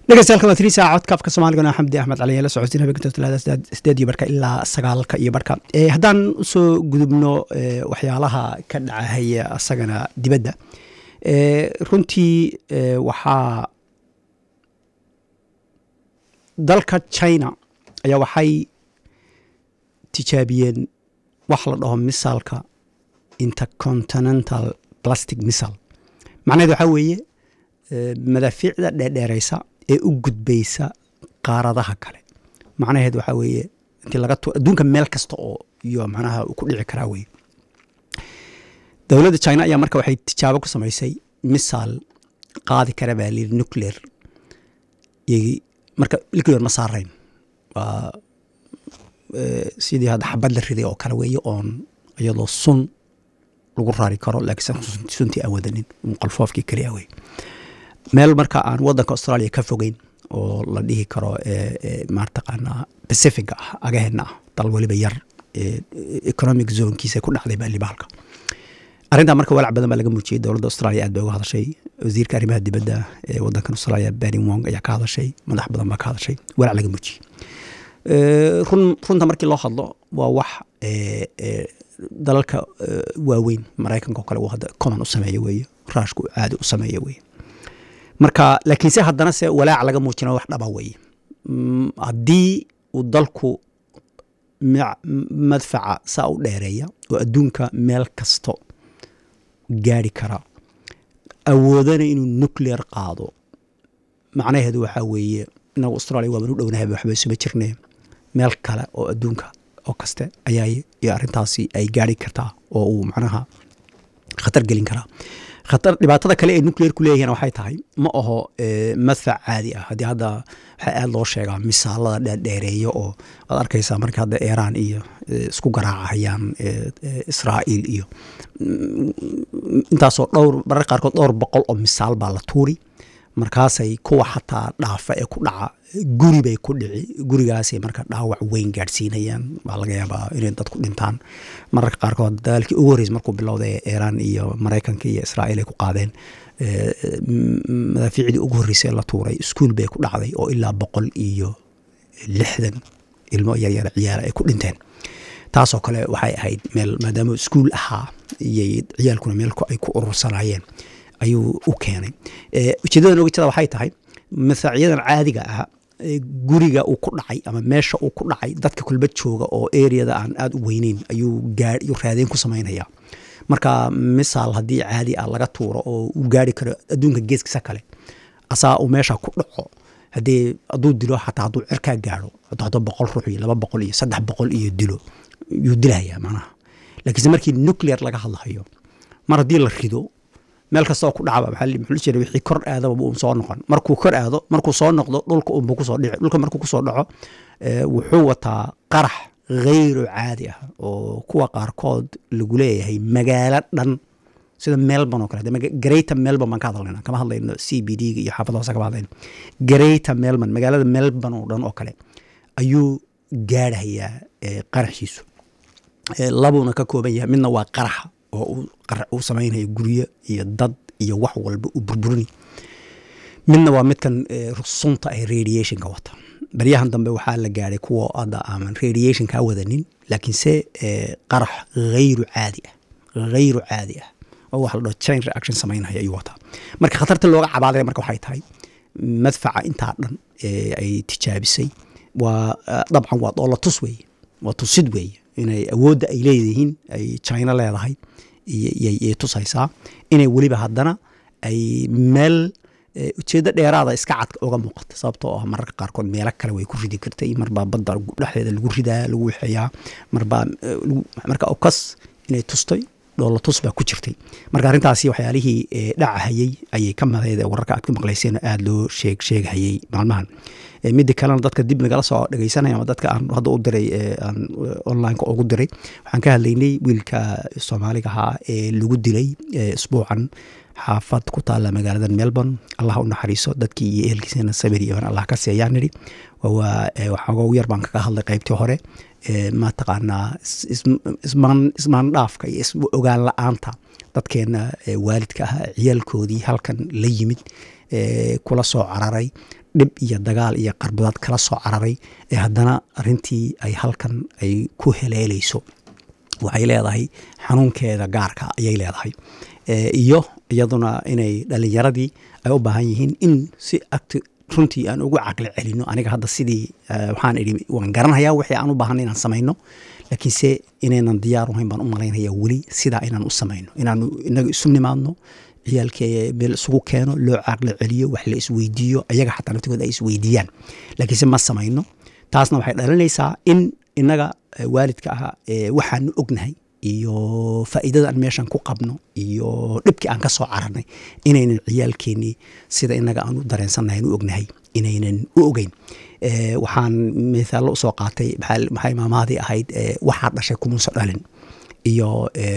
dhegeystayaal waa tiri saaca codka afka soomaaligana xamdi axmed cali la socodsiin habeenka talaada sideed iyo barka ilaa sagaalka iyo barka haddaan usoo gudubno waxyaalaha ka dhacahaya asagana dibadda runtii waxaa dalka china ayaa waxay tijaabiyeen wax la dhaho misaalka intercontinental plastic missal macnaheed waxaa weeye madaafiicda dheerdheereysa ee u gudbaysa qaaradaha kale macnaheed waxaa weeye intii laga adduunka meel kasta oo iyo macnaha ku dhici karaa weye dowladda china ayaa marka waxay tijaabo ku samaysay misaal qaadi kara baa layidhi nuclear marka nuclear ma saarayn waa sidii hadda xabad la riday oo kale weeye oon iyadoo sun lagu raari karo laakiin suntii aan wadanin qalfoofkii keliya wey meel marka aan wadanka australia ka fogeyn oo la dhihi karo mataqaanaa pacifiga ah agaheena ah dal weliba yar economic zonekiisa ku dhacday baa libaalka arrintaa marka walaac badan baa laga muujiyey dowladda australia aad bay uga hadashay wasiirka arrimaha dibadda ee wadankan australia benny wong ayaa ka hadashay madax badan baa ka hadashay walaac laga muujiyey run runta markii loo hadlo waa wax dalalka waaweyn maraykanka oo kale uu hadda common u sameeya weeye raashku caadi u sameeya weeye marka laakiinse haddana se walaac laga muujina wax dhaba weeye haddii uu dalku madfaca saa u dheereeya oo adduunka meel kasto gaari kara awoodana inuu nuclear qaado macnaheedu waxaa weeye inagu australia waaban u dhownahay waxba isuma jirne meel kale oo adduunka oo kaste ayaa iyo arrintaasi ay gaari kartaa oo uu macnaha khatar gelin karaa khatar dhibaatada kale ee nuclear ku leeyahiin waxay tahay ma aho madfac caadi ah haddii hadda waxaa aad loo sheegaa misaalada dheerdheereeya oo aad arkaysaa marka hadda iiraan iyo isku garaacahayaan israa'iil iyo intaasoo dhowr marar qaarkood dhowr boqol oo misaal baa la tuuri markaasay kuwa xataa dhaafa ee ku dhaca guri bay ku dhici gurigaasay marka dhaawac weyn gaadhsiinayaan baa laga yaabaa inay dadku dhintaan mararka qaarkood dagaalkii ugu horreysay markuu bilowday iiraan iyo maraykanka iyo israa'iil ay ku qaadeen madaafiicdii ugu horreysay la tuuray iskuol bay ku dhacday oo ilaa boqol iyo lixdan ilmo yaryar ciyaala ay ku dhinteen taasoo kale waxay ahayd meel maadaama iskuol ahaa iyo ciyaalkuna meel ay ku urursanaayeen ayuu u keenay ujeedadan oga jeeda waxay tahay masaacyadan caadiga ah guriga uu ku dhacay ama meesha uu ku dhacay dadka kulba jooga oo areada aan aada u weyneyn ayuu gaayuu raadeen ku samaynaya marka misaal haddii caadi ah laga tuuro oo uu gaari karo adduunka geeskiisa kale asaa uu meesha ku dhaco haddii hadduu dilo xataa hadduu cirkaa gaaro hadduu boqol ruux iyo laba boqol iyo saddex boqol iyo dilo yuu dilayaa macnaha laakiinse markii nuclear laga hadlahayo mar haddii la rido meel kastoo ku dhacba muxuu jira wixii kor aadaba uun soo noqon markuu kor aado markuu soo noqdo dhulka unbuu kusoo dhici dhulka markuu kusoo dhaco wuxuu wataa qarax khayru caadi ah oo kuwa qaarkood lagu leeyahay magaalo dhan sida melbourne oo kale greater melbourne baan ka hadlayna kama hadlayno c b d iyo xaafada hoose kama hadlayno greater melbourne magaalada melbourne oo dhan oo kale ayuu gaadhayaa qaraxiisu labuuna ka kooban yahay midna waa qaraxa oo uu samaynayo guryo iyo dad iyo wax walba u burburini midna waa midkan sunta ee radiationka wata baryahan dambe waxaa la gaadhay kuwa hadda aaman radiationka wadanin laakiinse qarax hayru caadi ah hayru caadi ah oo waxa la dhaho chain reaction samaynaya ayuu wataa marka khatarta looga cabaadaya marka waxay tahay madfaca intaa dhan ay tijaabisay waa dabcan waa doola tus weeye waa tusid weeye inay awoodda ay leeyihiin ay china leedahay yay tusaysaa inay weliba haddana ay meel ujeeddo dheeraada iska cad oga muuqata sababtoo ah mararka qaarkood meelo kale way ku ridi kartay marbaa badda dhexdeeda lagu ridaa lagu wixeeyaa marbaa marka okas inay tustay dhoola tus baa ku jirtay marka arrintaasi waxyaalihii dhacahayey ayay ka madayd wararka aad ku maqlayseen aada loo sheeg sheeghayey maalmahan midda kalena dadka dib nagala soo dhegeysanaya ama dadka aan hadda u diray aan onlineka ugu diray waxaan ka hadlaynay wiilka soomaaliga ahaa ee lagu dilay isbuucan xaafad ku taalla magaalada melbourne allah u naxariiso dadkii iyo ehelkiisana sabir iyo allah ka seeyaan nidhi waxooga ugu yar baan kaga hadlay qaybtii hore mataqaanaa ismaan dhaafka iyo is ogaan la-aanta dadkeenna waalidka ah ciyaalkoodii halkan la yimid kula soo cararay dhib iyo dagaal iyo qarbudaad kala soo cararay ee haddana arintii ay halkan ay ku heleeleyso waxay leedahay xanuunkeeda gaarka ayay leedahay iyo iyaduna inay dhalinyaradii ay u baahan yihiin in si agti runtii aan ugu caqli celino aniga hadda sidii waxaan idhi waan garanhayaa wixii aan u baahan inaan samayno laakiinse inaynan diyaar uhayn baan u malaynaya weli sidaa inaan u samayno inaanu inaga isu nimaadno ciyaalkee meel isugu keeno loo caqli celiyo wax la isweydiiyo ayaga xataa naftigood ay isweydiiyaan laakiinse ma samayno taasna waxay dhalinaysaa in inaga waalidka ah waxaanu ognahay iyo faa'iidada aan meeshan ku qabno iyo dhibkii aan ka soo cararnay inaynan ciyaalkeenii sida inaga aan u dareensannahay u ognahay inaynan u ogeyn waxaan mithaallo usoo qaatay maxay maamaadii ahayd waxaa dhashay kumuuso dhalin iyo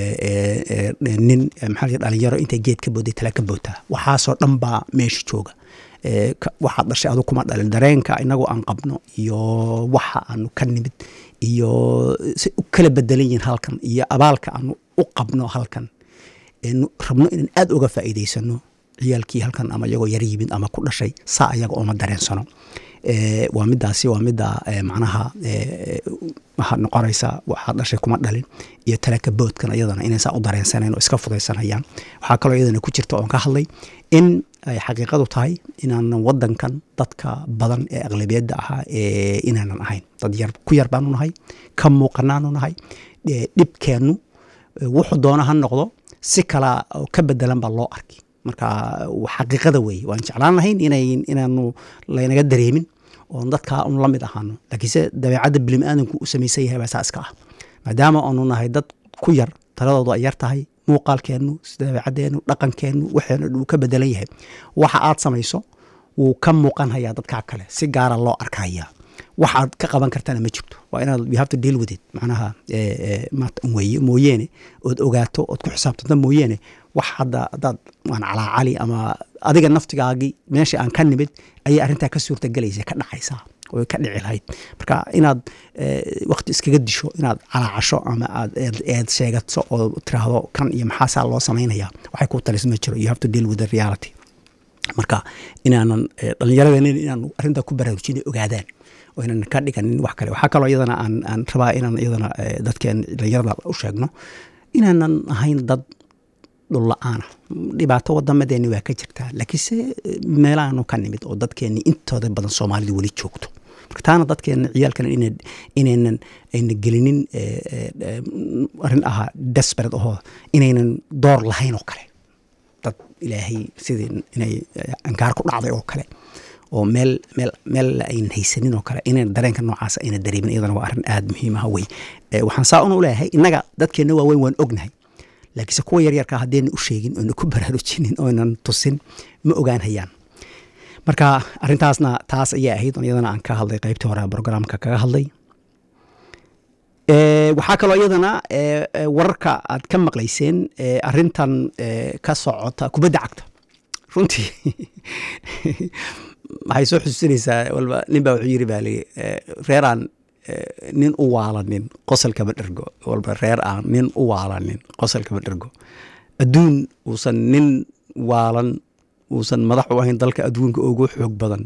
nin maxaa dhalinyaro intay geed ka booday tala ka bootaa waxaasoo dhan baa meesha jooga waxaad dhashay adu kuma dhalin dareenka inagoo aan qabno iyo waxa aanu ka nimid iyo si u kala bedelan yihiin halkan iyo abaalka aanu u qabno halkan rabno inaan aad uga faa'iidaysano ciyaalkii halkan ama iyagoo yar yimid ama ku dhashay saa ayaga ooma dareensano waa midaasi waa midda macnaha waxaad noqonaysa waxaad dhashay kuma dhalin iyo talaka boodkan iyadana inay saa u dareensanayn oo iska fudaysanayaan waxaa kaloo iyadana ku jirta oon ka hadlay in ay xaqiiqadu tahay inaanan wadankan dadka badan ee aqlabiyadda ahaa inaanan ahayn dad yar ku yar baanu nahay ka muuqanaanu nahay dhibkeennu wuxuu doona ha noqdo si kala ka bedelan baa loo arki marka xaqiiqada weeye waan jeclaan lahayn inaanu laynaga dareemin oon dadkaa un la mid ahaano laakiinse dabeecadda bilim aadanku u samaysan yahay baa saa iska ah maadaama aanu nahay dad ku yar taladoodu ay yar tahay muuqaalkeennu dabeecadeennu dhaqankeennu waxeenu uu ka bedelan yahay waxa aad samayso wuu ka muuqan hayaa dadkaa kale si gaara loo arkaya waxaad ka qaban kartana ma jirto waa inaad you have to deal with it macnaha weye mooyeene ood ogaato ood ku xisaabtanta mooyeene wax hadda haddaad waan calaacali ama adiga naftigaagii meesha aan ka nimid ayay arrintaa ka suurta gelaysa ka dhacaysaa way ka dhici lahayd marka inaad wakti iskaga disho inaad calaacasho ama aad eed sheegato oo tiraahdo kan iyo maxaasaa loo samaynaya waxay ku talis ma jiro you have to deal with the reality marka inaanan dhallinyaradeen inaanu arrintaa ku baraarujina ogaadaan oo inaan ka dhiganin wax kale waxaa kaloo iyadana aan aan rabaa inaan iyadana dadkeen dhallinyarada u sheegno inaanan ahayn dad dhul la-aana dhibaato wadamadeeni waa ka jirtaa laakiinse meelaanu ka nimid oo dadkeeni intooda badan soomaalida weli joogto marka taana dadkeena ciyaalkana inaynan ayna gelinin arrin ahaa desperate ahoo inaynan door lahayn oo kale dad ilaahay sidii inay ankaar ku dhacday oo kale oo meel meel meel aynan haysanin oo kale inayna dareenka noocaasa ayna dareemin iyadana waa arrin aada muhiim ah wey waxaan saa una u leeyahay innaga dadkeenna waaweyn waan ognahay laakiinse kuwa yaryarka haddayna u sheegin oona ku baraarujinin oonan tusin ma ogaan hayaan marka arrintaasna taas ayay ahayd iyadana aan ka hadlay qaybtii hore brograamka kaga hadlay waxaa kaloo iyadana wararka aad ka maqlayseen arintan ka socota kubadda cagta runtii waxay soo xusuusinaysaa walba nin baa wuxuu yiri baa lii reeraan nin u waalanin qosolkama dhergo walba reer aan nin u waalanin qosolkama dhergo adduun uusan nin waalan uusan madax u ahayn dalka adduunka ugu xoog badan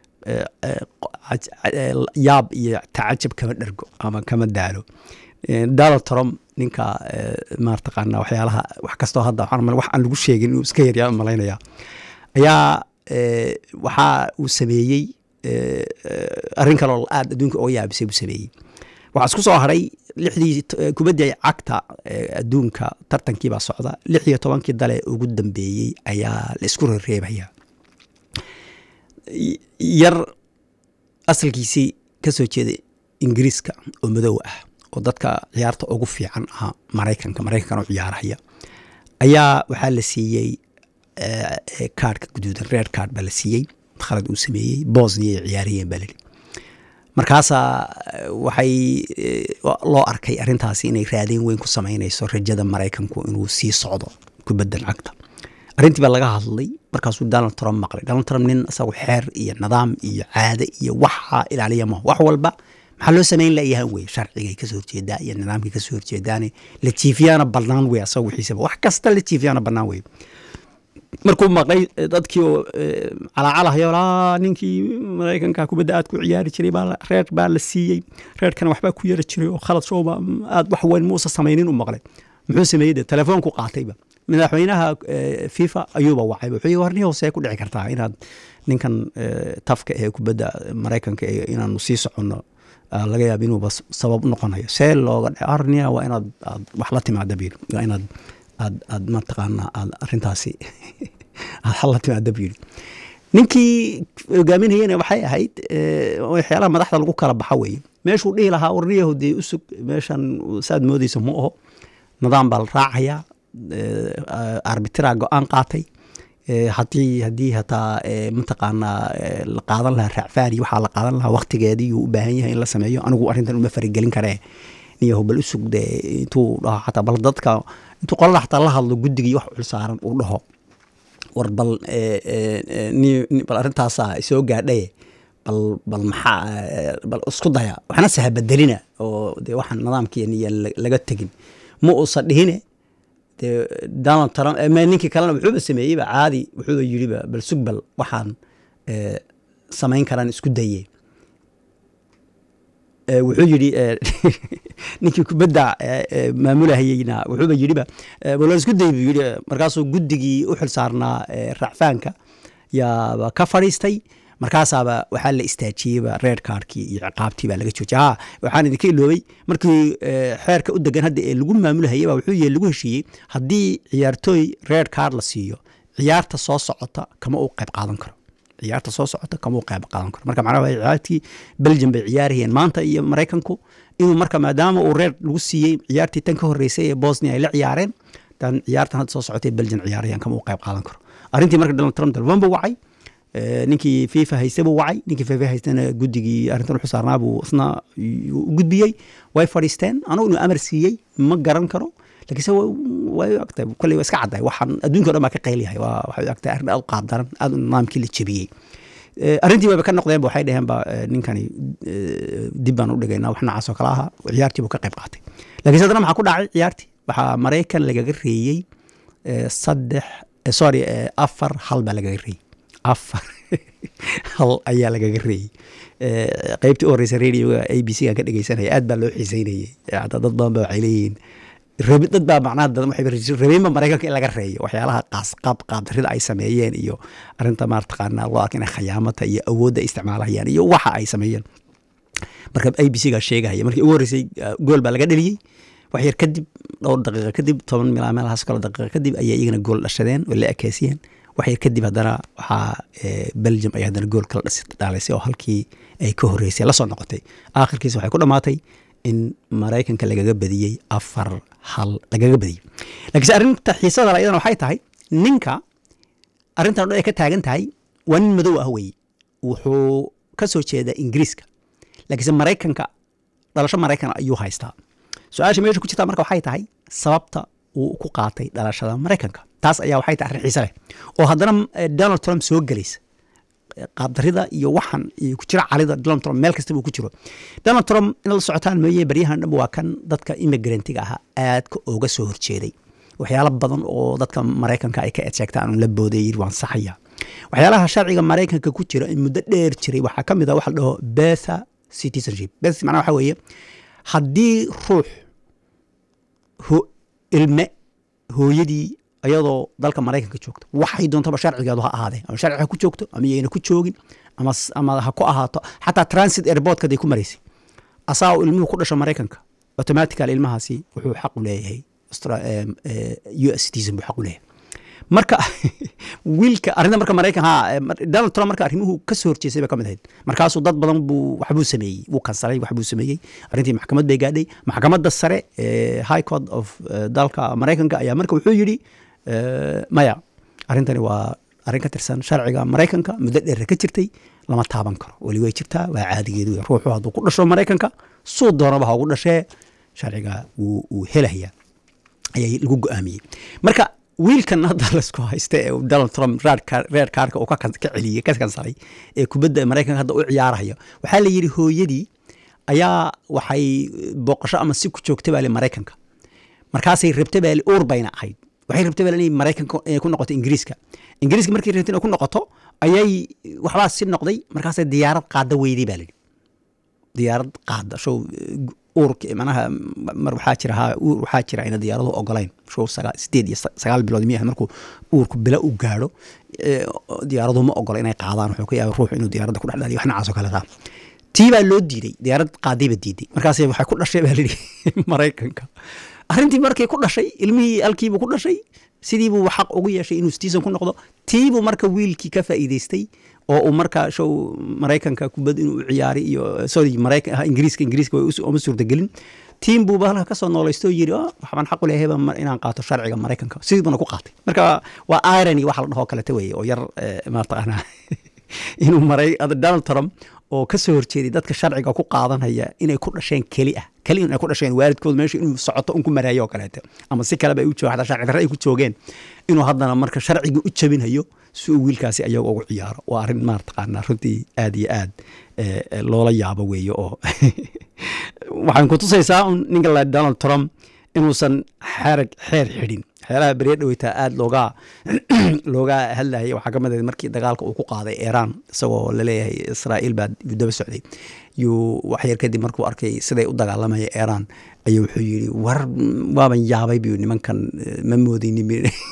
yaab iyo tacajab kama dhergo ama kama daalo donald trump ninka maartaqaana waxyaalaha wax kastoo hadda wax aan lagu sheegin inuu iska yaryaa malaynaya ayaa waxaa uu sameeyey arrin kaloo aad adduunka oga yaabisay buu sameeyey waxaa isku soo haray lixdii kubaddii cagta adduunka tartankii baa socda lix iyo tobankii dale ugu dambeeyey ayaa la isku rereebaya yar asalkiisii ka soo jeeda ingiriiska oo madow ah oo dadka ciyaarta ugu fiican ahaa maraykanka maraykankan oo ciyaarahaya ayaa waxaa la siiyey kaarhka guduudan reer kaarh baa la siiyey khalad uu sameeyey bosnia ay ciyaariyeen baa lili markaasaa waxay loo arkay arrintaasi inay raadeen weyn ku samaynayso rajada maraykanku inuu sii socdo kubaddan cagta arrintii baa laga hadlay markaasuu donald trump maqlay donald trump nin isagu xeer iyo nidaam iyo caade iyo waxa ilaaliya maho wax walba maxaa loo samayn layahan wey sharcigay kasoo horjeedaa iyo nidaamkay kasoo horjeedaane la jiifiyaana bannaan wey asaga wixiisaba wax kasta la jiifiyaana bannaan wey markuu maqlay dadkii oo calaacalahayo laa ninkii maraykanka kubadda aad ku ciyaari jiray baa reer baa la siiyey reerkana waxbaa ku yara jiray oo khalad showba aad wax weyn muusa samaynin u maqlay muxuu sameeyey de telefoonku qaatayba madaxweynaha fifa ayuuba wacay wuxuu yii warni hoosee ku dhici kartaa inaad ninkan tafka ee kubadda maraykanka inaanu sii soconno laga yaaba inuuba sabab noqonayo see looga dhe arnia waa inaad aad wax la timaada bir waa inaad aad aad mataqaanaa aad arrintaasi aad xal la timaada bu yidhi ninkii hogaaminayana waxay ahayd waxyaalaha madaxda lagu kala baxa weeye meeshuu dhihi lahaa warniyahu dee usug meeshan saad moodeysa ma aho nidaam baa la raacayaa arbitraa go-aan qaatay haddii haddii hataa mataqaanaa la qaadan lahaa raacfaani waxaa la qaadan lahaa waktigeedii uu u baahan yahay in la sameeyo anigu arrintan uma farigelin karee niyahu bal usug de intuu dhaho xataa bal dadka intuu qolada xataa la hadlo guddigii wax culsaaran uu dhaho war bal bal arrintaasaa soo gaadhaye bal bal maxaa bal isku daya waxna sahabadelina oo de waxaan nidaamkiiniya laga tegin ma uusan dhihine de donald trump ninkii kalena wuxuuba sameeyeyba caadi wuxuuba yidhiba bal sug bal waxaan samayn karaan isku daye wuxuu yidhi ninkii kubadda maamulahayeyna wuxuuba yidhiba bal isku day buu yidhi markaasuu guddigii u xil saarnaa racfaanka yaaba ka fadhiistay markaasaaba waxaa la istaajiyeyba reer kaarkii iyo ciqaabtii baa laga joojiyay ha waxaan idinka iloobay markii xeerka u degan hadda ee lagu maamulahayay baa wuxuu yahay lagu heshiiyey haddii ciyaartooy reer kaar la siiyo ciyaarta soo socota kama uu qayb qaadan karo ciyaarta soo socota kama uu qayb qaadan karo marka macnaha ciyaartii belgium bay ciyaarayeen maanta iyo maraykanku inuu marka maadaama uu reer lagu siiyey ciyaartii tan ka horreysay ee bosnia ay la ciyaareen tan ciyaartan hadda soo socotay belgium ciyaarayaan kama uu qayb qaadan karo arrintii marka donald trump telefoon buu wacay ninkii fifa hayste buu wacay ninkii fifa haystena guddigii arrintan u xusaarnaa buu isna u gudbiyey way fadhiisteen anugu inuu amar siiyey ma garan karo lakiinse way ogtahay kolley waa iska caddahay waxaan adduunka o dhan baa ka qayliyahay waa waxay ogtahay arrin aad u qaab daran aad nidaamkii la jebiyey arrintii wayba ka noqdeen ba waxay dhaheen ba ninkani dib baan u dhigaynaa wax noocaas oo kale aha ciyaartii buu ka qayb qaatay lakiinse haddana maxaa ku dhacay ciyaartii waxaa maraykan lagaga reeyey saddex sorry afar hal baa lagaga reeyey afar hal ayaa lagaga reeyey qeybtii u horeysa radioga a b c gaan ka dhegeysanaya aad baa loo xiiseynayey hataa dad badan ba waxay leeyihiin rabi dad baa macnaha rabeenba maraykanka in laga reeyo waxyaalaha qaas qaab qaabdarida ay sameeyeen iyo arrinta maartaqaanaa loo arka inay khayaamata iyo awoodda ay isticmaalahayaan iyo waxa ay sameeyeen marka a b c gaa sheegahaya markii ugu horreysay gool baa laga dheliyey wax yar kadib dhowr daqiiqa kadib toban mil meelahaas kalo daqiiqa kadib ayay iyagana gool dhashadeen oo la ekeysiyeen wax yar kadib haddana waxaa belgium ay haddana gool kala dhaalaysay oo halkii ay ka horreysay lasoo noqotay aakhirkiisa waxay ku dhammaatay in maraykanka lagaga badiyey afar hal lagaga badiyey lakiinse arrinta xiisada la iyadana waxay tahay ninka arrintan o dhan ay ka taagan tahay waa nin madow ah weye wuxuu ka soo jeedaa ingiriiska lakiinse maraykanka dhalasho maraykan ayuu haystaa su-aasha meesha ku jirta marka waxay tahay sababta uu ku qaatay dhalashada maraykanka taas ayaa waxay tahay arrin xiise leh oo haddana donald trump soo gelaysa qaabdarida iyo waxan iyo ku jira calida donald trump meel kastaba uu ku jiro donald trump in la socotaan mooye baryahan dhanba waa kan dadka immigrantga ahaa aadka ooga soo horjeeday waxyaalo badan oo dadka maraykanka ay ka edsheegtaan la booday yiri waan saxaya waxyaalaha sharciga maraykanka ku jira in muddo dheer jiray waxaa ka mid a waxa la dhaho betha citizenship beth macnaha waxa weeye haddii ruux ilme hooyadii iyadoo dalka maraykanka joogto waxay doontaba sharcigeedu ha ahaadee ama sharci ha ku joogto ama yayna ku joogin ama ha ku ahaato xataa transit airportkaday ku maraysay asaa uu ilmuhu ku dhasho maraykanka automatical ilmahaasi wuxuu xaq u leeyahay u s citizen buu xaq u leeyahay marka wiilka arrinta marka maraykan ha donald trump marka arrimuhu ka soo horjeesay bay ka mid ahayd markaasuu dad badan buu waxbuu sameeyey wuu kansalay waxbuu sameeyey arrintii maxkamad bay gaadhay maxkamadda sare ee high court of dalka maraykanka ayaa marka wuxuu yidhi maya arrintani waa arrin ka tirsan sharciga maraykanka muddo dheer ka jirtay lama taaban karo weli way jirtaa waa caadigeedu ruuxu hadduu ku dhasho maraykanka suu doonaba ha ugu dhashee sharciga wuu helaya ayay lagu go-aamiyey marka wiilkan hadda laisku haysta ee donald trump reer kaarka uu ka celiyey ka kansalay ee kubadda maraykanka hadda u ciyaarayo waxaa la yidhi hooyadii ayaa waxay booqasho ama si ku joogta baali maraykanka markaasay rabta baali uur bayna ahayd waxay rabta baali inay maraykanka inay ku noqoto ingiriiska ingiriiska markay rabta inay ku noqoto ayay waxbaa si noqday markaasay diyaarad qaada weyday baa lidhi diyaarad qaada show uurka manaha mar waxaa jira ha uur waxaa jira ayna diyaaradu ogolayn show sagaa sideed iyo sagaal bilood miyaha markuu uurku bila u gaadho diyaaradu ma ogola inay qaadaan wuxuu ka yaaba ruux inuu diyaaradda ku dhex dhaliyo wax noocaas oo kale taa tii baa loo diiday diyaarad qaadayba diiday markaas waxay ku dhashay baa lidhi maraykanka arrintii markay ku dhashay ilmihii halkiibuu ku dhashay sidiibuu xaq ugu yeeshay inuu stiisan ku noqdo tiibuu marka wiilkii ka faa'iidaystay oo uu marka show maraykanka kubad inuu ciyaari iyo sorry maraykan ingiriiska ingiriiska uma suurtagelin tiim buuba halka kasoo noolaysto yiri waxbaan xaq u leehayba inaan qaato sharciga maraykanka sidiibuna ku qaatay marka waa irony waxa la dhahoo kalete weeye oo yar mataqaanaa inuu maray donald trump oo ka soo horjeeday dadka sharciga ku qaadanaya inay ku dhasheen keli ah keli inay ku dhasheen waalidkood meesha inuu socoto un ku maraayo oo kaleete ama si kaleba ay u jooga xataa sharci darre ay ku joogeen inuu haddana marka sharcigii u jabinhayo si uu wiilkaasi ayaga ugu ciyaaro waa arrin maartaqaanaa runtii aad iyo aad loola yaabo weeye oo waxaan ku tusaysaa un ninka la donald trump inuusan xerag xeer xidhin waxyaalaha beriya dhaweytaa aada looga looga hadlayay waxaa ka mid ahayd markii dagaalka uu ku qaaday iiraan isagoo laleeyahay israa'iil baa daba socday yuu waxyar kadib markuu arkay siday u dagaalamaya iiraan ayuu wuxuu yidhi war waaban yaabay buu nimankan ma moodaynin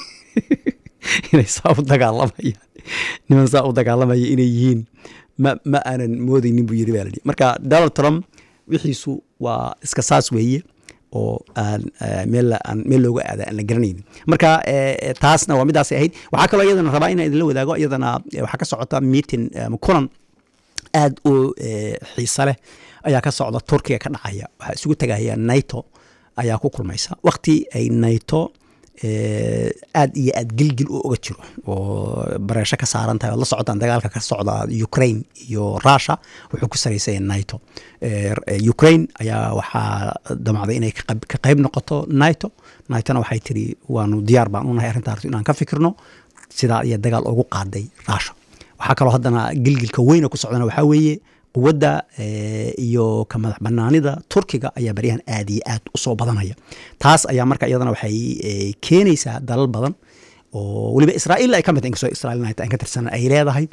inay saa u dagaalamayaan niman saa u dagaalamaya inay yihiin ma ma aanan moodaynin buu yidhi baa ladhi marka donald trump wixiisu waa iska saas weeye oo aan meel aan meel looga aada aan la garanaynin marka taasna waa midaasay ahayd waxaa kaloo iyadana rabaa inaan idinla wadaago iyadana waxaa ka socota meeting kulan aad u xiise leh ayaa ka socda turkiga ka dhacaya waxaa isugu tegaya naito ayaa ku kulmaysa waqti ay naito aad iyo aad gilgil u oga jiro oo bareesho ka saaran tahay ood la socotaan dagaalka ka socda ukraine iyo russia wuxuu ku saraysaya naito ukraine ayaa waxaa damacday inay ka qayb noqoto naito naitona waxay tiri waanu diyaar baan unahay arrintaas inaan ka fikirno sidaa iyo dagaal ugu qaaday russia waxaa kaloo haddana gilgilka weyna ku socdana waxaa weeye quwadda iyo ka madax banaanida turkiga ayaa baryahan aad iyo aad usoo badanaya taas ayaa marka iyadana waxay keenaysaa dalal badan oo weliba israa'iil ay ka mid inkastoo israa'iil aan ka tirsanan ay leedahay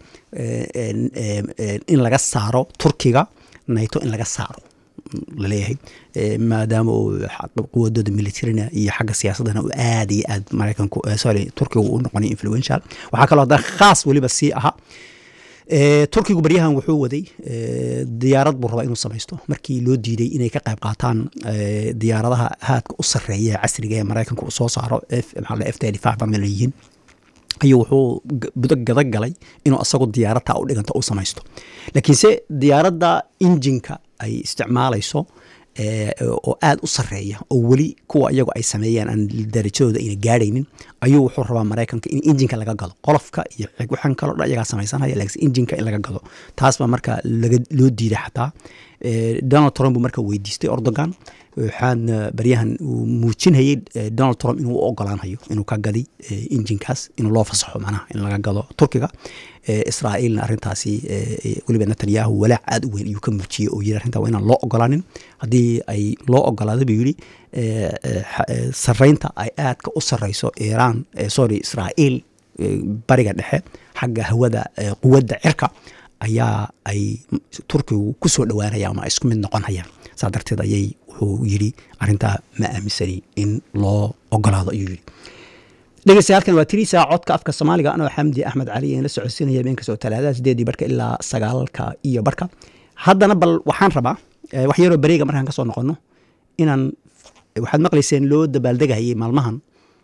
in laga saaro turkiga naito in laga saaro laleeyahay maadaama uu quwadooda militarina iyo xagga siyaasadana uu aad iyo aad maraykanku sorry turkiga uu noqonay influential waxaa kaloo haddana khaas weliba sii ahaa turkigu baryahan wuxuu waday diyaarad buu rabaa inuu samaysto markii loo diiday inay ka qayb qaataan diyaaradaha haadka u sareeya casriga ee maraykanka uu soo saaro f yihiin ayuu wuxuu budo gada galay inuu asagu diyaaradta u dhiganta u samaysto laakiinse diyaaradda injinka ay isticmaalayso oo aad u sareeya oo weli kuwa iyagu ay sameeyeen aan darajadooda ayna gaadhaynin ayuu wuxuu rabaa maraykanka in injinka laga gado qolofka iyo waxaan kaloo dhan iyagaa samaysanaya laakiin injinka in laga gado taas baa marka loo diiday xataa donald trump buu marka weydiistay ordogan waxaana baryahan uu muujinayay donald trump inuu u ogolaanhayo inuu ka gadi injinkaas inuu loo fasaxo manaha in laga gado turkiga israa'iilna arrintaasi weliba netanyahu walaac aad u weyn ayuu ka muujiyey oo yiri arrintaa waa inaan loo ogolaanin haddii ay loo ogolaado buu yidhi sarreynta ay aadka u sarreyso iiraan sorry israa'iil bariga dhexe xagga hawada quwadda cirka ayaa ay turkigu ku soo dhowaanaya ama isku mid noqonayaan saa darteed ayay wuxuu yidhi arrintaa ma aaminsani in loo ogolaado ayuu yidhi dhegeystayaaalkan waa tiriisa codka afka soomaaliga anoo xamdi axmed cali aan la socodsiinaya beenkastoo talaadada sideedii barka ilaa sagaalka iyo barka haddana bal waxaan rabaa wax yaroo bareega markaan ka soo noqono inaan waxaad maqlayseen loo dabaaldegayay maalmahan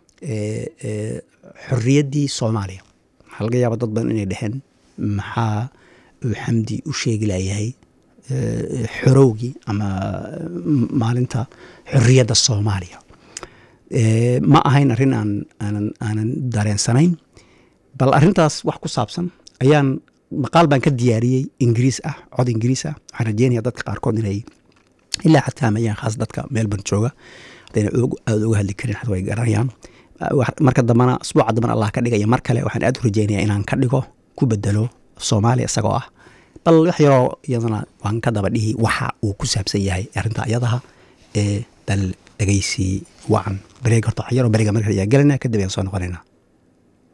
xorriyaddii soomaaliya waxaa laga yaaba dad badan inay dheheen maxaa uu xamdi u sheegi layahay xorowgii ama maalinta xorriyadda soomaaliya ma ahayn arrin aan aanan aanan dareensanayn bal arrintaas wax ku saabsan ayaan maqaal baan ka diyaariyey ingiriis ah cod ingiriis ah waxaan rajeynaya dadka qaarkood inay ilaa xataa mayaan khaas dadka melbourne jooga haddayna aada uga hadli karin xad way garanayaan marka dambana asbuuca dambana allah ka dhigaya mar kale waxaan aad u rajeynaya inaan ka dhigo ku bedelo soomaaliya isagoo ah bal wax yaroo iyadana waan ka daba dhihi waxa uu ku saabsan yahay arrinta iyadaha ee dal dhegeysi wacan bareeg horta wax yaroo bareega marka ayaa gelanaa kadib ayaan soo noqonaynaa